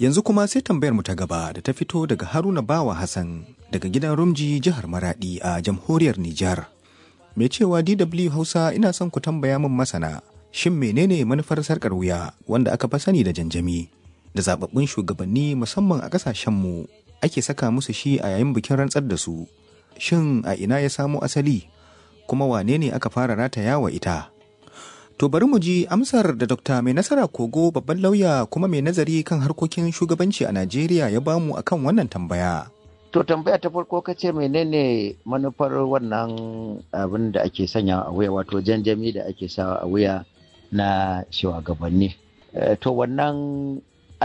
Yanzu kuma sai tambayar mu ta gaba da ta fito daga Haruna Bawa Hassan daga gidan Rumji jihar Maradi a jamhuriyar Nijar. Mai cewa DW Hausa ina son ku tambaya min masana shin menene manufar sarkar wuya wanda aka fi sani da janjami da zababbun shugabanni musamman a kasashenmu ake saka musu shi a yayin bikin rantsar da su. Shin a ina ya samo asali kuma wane ne aka fara rataya wa ita? To bari mu ji amsar da Dr. Mai Nasara Kogo babban lauya kuma mai nazari kan harkokin shugabanci a Najeriya ya bamu akan wannan tambaya. To tambaya ta farko ka ce menene manufar wannan abin da ake sanya a wuya wato janjami da ake sawa a wuya na shugabanni. To wannan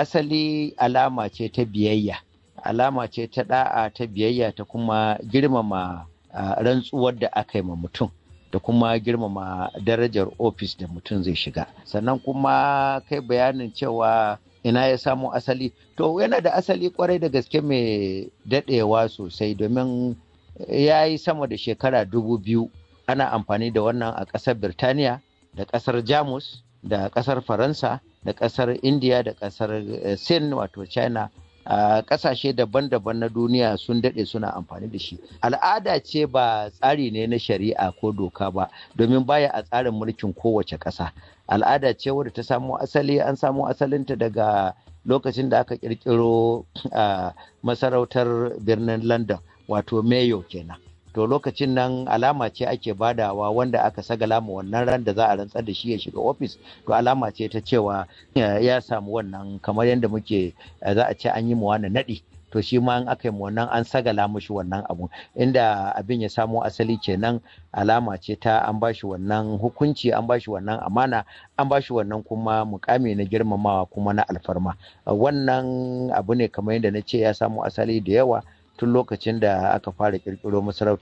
asali alama ce ta biyayya, alama ce ta da'a ta biyayya ta kuma girmama rantsuwar da aka yi ma mutum. da kuma girmama darajar ofis da mutum zai shiga sannan kuma kai bayanin cewa ina ya samo asali to yana da asali kwarai da gaske mai dadewa sosai domin ya yi sama da shekara dubu biyu ana amfani da wannan a ƙasar birtaniya da ƙasar jamus da ƙasar faransa da ƙasar indiya da ƙasar sin wato china a kasashe daban-daban na duniya sun daɗe suna amfani da shi al'ada ce ba tsari ne na shari'a ko doka ba domin baya a tsarin mulkin kowace ƙasa al'ada ce wadda ta samo asali an samo asalinta daga lokacin da aka ƙirƙiro a masarautar birnin london wato mayo kenan to lokacin nan alama ce ake badawa wanda aka sagala ma wannan ran da za a rantsar da shi ya shiga ofis to alama ce ta cewa ya samu wannan kamar yadda muke za a ce an yi mu wani naɗi to shi ma in aka yi wannan an sagala mushi wannan abu inda abin ya samo asali kenan alama ce ta an bashi wannan hukunci an bashi wannan amana an bashi wannan kuma mukami na girmamawa kuma na alfarma wannan abu ne kamar yadda na ce ya samo asali da yawa tun lokacin da aka fara kirkiro masarautar